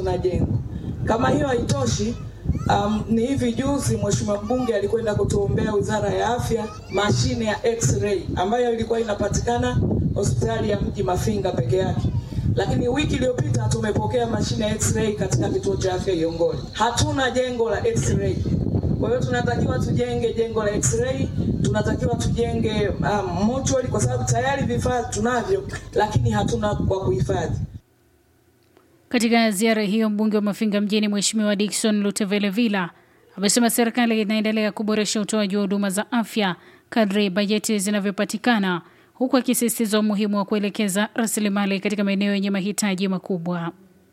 hatuna jengo. Kama hiyo haitoshi, um, ni hivi juzi mheshimiwa mbunge alikwenda kutuombea wizara ya afya mashine ya x-ray ambayo ilikuwa inapatikana hospitali ya mji Mafinga peke yake lakini wiki iliyopita tumepokea mashine ya x-ray katika kituo cha afya Iongole. Hatuna jengo la x-ray, kwa hiyo tunatakiwa tujenge jengo la x-ray, tunatakiwa tujenge um, mortuary kwa sababu tayari vifaa tunavyo, lakini hatuna kwa kuhifadhi. Katika ziara hiyo, mbunge wa Mafinga mjini Mheshimiwa Dickson Lutevele Villa amesema serikali inaendelea kuboresha utoaji wa huduma za afya kadri bajeti zinavyopatikana huku akisisitiza umuhimu wa kuelekeza rasilimali katika maeneo yenye mahitaji makubwa.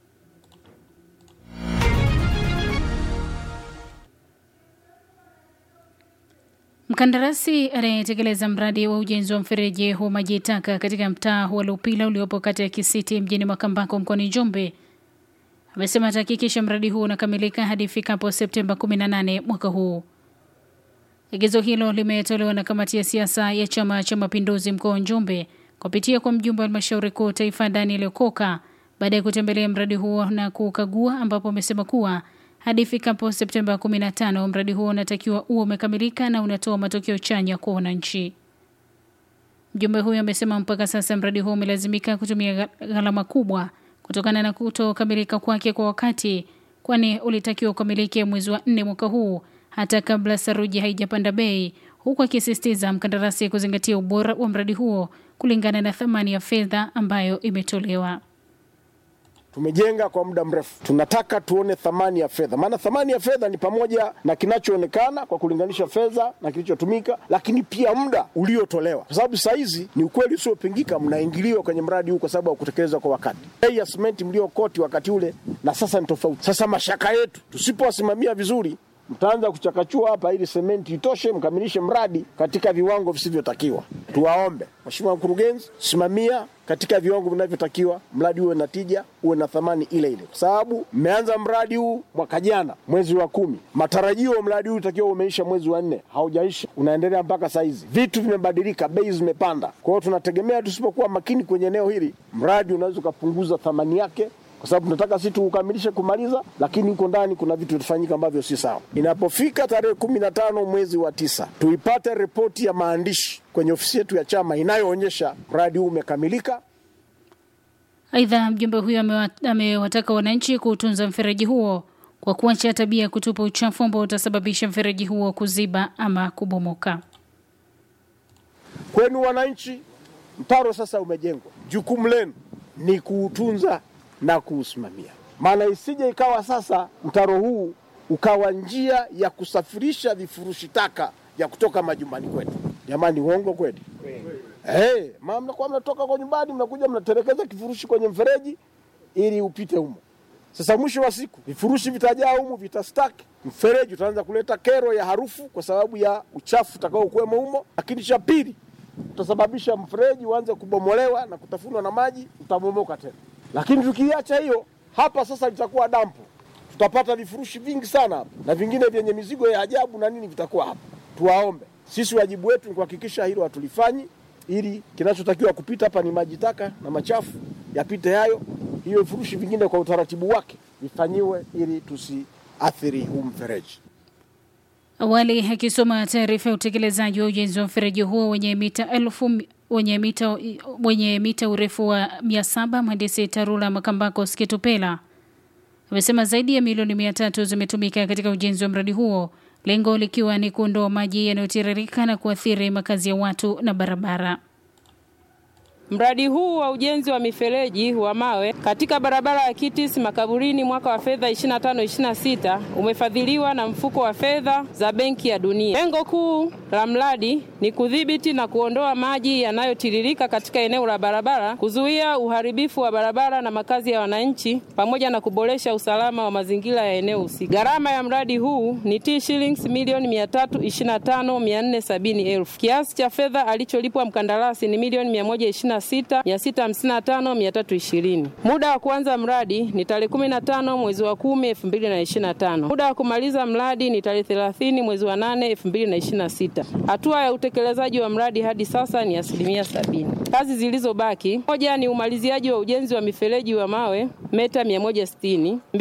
Mkandarasi anayetekeleza mradi wa ujenzi wa mfereji wa maji taka katika mtaa wa Lupila uliopo kata ya Kisiti mjini Makambako mkoani Njombe amesema atahakikisha mradi huu unakamilika hadi ifikapo Septemba 18 mwaka huu. Agizo hilo limetolewa na kamati ya siasa ya Chama cha Mapinduzi mkoa wa Njombe kupitia kwa mjumbe wa halmashauri kuu taifa Daniel Okoka baada ya kutembelea mradi huo na kukagua, ambapo amesema kuwa hadi ifikapo Septemba 15 mradi huo unatakiwa uwe umekamilika na unatoa matokeo chanya kwa wananchi. Mjumbe huyo amesema mpaka sasa mradi huo umelazimika kutumia gharama kubwa kutokana na kutokamilika kwake kwa wakati, kwani ulitakiwa ukamilike mwezi wa nne mwaka huu hata kabla saruji haijapanda bei, huku akisisitiza mkandarasi kuzingatia ubora wa mradi huo kulingana na thamani ya fedha ambayo imetolewa. Tumejenga kwa muda mrefu, tunataka tuone thamani ya fedha, maana thamani ya fedha ni pamoja na kinachoonekana kwa kulinganisha fedha na kilichotumika, lakini pia muda uliotolewa, kwa sababu saa hizi ni ukweli usiopingika, mnaingiliwa kwenye mradi huu kwa sababu ya kutekelezwa kwa wakati. Bei ya simenti mliokoti wakati ule na sasa ni tofauti. Sasa mashaka yetu, tusipowasimamia vizuri mtaanza kuchakachua hapa ili sementi itoshe mkamilishe mradi katika viwango visivyotakiwa. Tuwaombe Mheshimiwa Mkurugenzi, simamia katika viwango vinavyotakiwa, mradi uwe na tija, uwe na thamani ile ile, kwa sababu mmeanza mradi huu mwaka jana mwezi wa kumi. Matarajio mradi huu utakiwa umeisha mwezi wa nne, haujaisha, unaendelea mpaka saa hizi. Vitu vimebadilika, bei zimepanda. Kwa hiyo tunategemea tusipokuwa makini kwenye eneo hili, mradi unaweza ukapunguza thamani yake kwa sababu tunataka si tuukamilishe kumaliza, lakini huko ndani kuna vitu vitafanyika ambavyo si sawa. Inapofika tarehe kumi na tano mwezi wa tisa, tuipate ripoti ya maandishi kwenye ofisi yetu ya chama inayoonyesha mradi huu umekamilika. Aidha, mjumbe huyo amewataka wananchi kuutunza mfereji huo kwa kuacha tabia ya kutupa uchafu ambao utasababisha mfereji huo kuziba ama kubomoka. Kwenu wananchi, mtaro sasa umejengwa, jukumu lenu ni kuutunza na kuusimamia, maana isije ikawa sasa mtaro huu ukawa njia ya kusafirisha vifurushi taka vya kutoka majumbani kwetu. Jamani, uongo kweli? Hey, mama mnakuwa mnatoka kwa nyumbani mnakuja mnatelekeza kifurushi kwenye mfereji ili upite humo. Sasa mwisho wa siku vifurushi vitajaa humo, vitastaki, mfereji utaanza kuleta kero ya harufu kwa sababu ya uchafu utakao kuwemo humo, lakini cha pili utasababisha mfereji uanze kubomolewa na kutafunwa na maji, utabomoka tena. Lakini tukiacha hiyo, hapa sasa litakuwa dampo, tutapata vifurushi vingi sana hapa na vingine vyenye mizigo ya ajabu na nini vitakuwa hapa. Tuwaombe sisi, wajibu wetu ni kuhakikisha hilo hatulifanyi, ili kinachotakiwa kupita hapa ni maji taka na machafu yapite hayo, hiyo vifurushi vingine kwa utaratibu wake vifanyiwe, ili tusiathiri huu mfereji. Awali akisoma taarifa ya utekelezaji wa ujenzi wa mfereji huo wenye mita elfu wenye mita, wenye mita urefu wa mia saba mhandisi Tarula Makambako Skitupela amesema zaidi ya milioni mia tatu zimetumika katika ujenzi wa mradi huo, lengo likiwa ni kuondoa maji yanayotiririka na kuathiri makazi ya watu na barabara. Mradi huu wa ujenzi wa mifereji wa mawe katika barabara ya Kitis Makaburini mwaka wa fedha 25-26 umefadhiliwa na mfuko wa fedha za Benki ya Dunia. Lengo kuu la mradi ni kudhibiti na kuondoa maji yanayotiririka katika eneo la barabara, kuzuia uharibifu wa barabara na makazi ya wananchi, pamoja na kuboresha usalama wa mazingira ya eneo husika. Gharama ya mradi huu ni T shillings milioni 325,470,000. Kiasi cha fedha alicholipwa mkandarasi ni milioni 120 655,320. Muda wa kuanza mradi ni tarehe 15 mwezi wa 10 2025. Muda wa kumaliza mradi ni tarehe 30 mwezi wa 8 2026. Hatua ya utekelezaji wa mradi hadi sasa ni asilimia sabini. Kazi zilizobaki, moja ni umaliziaji wa ujenzi wa mifereji wa mawe meta 160.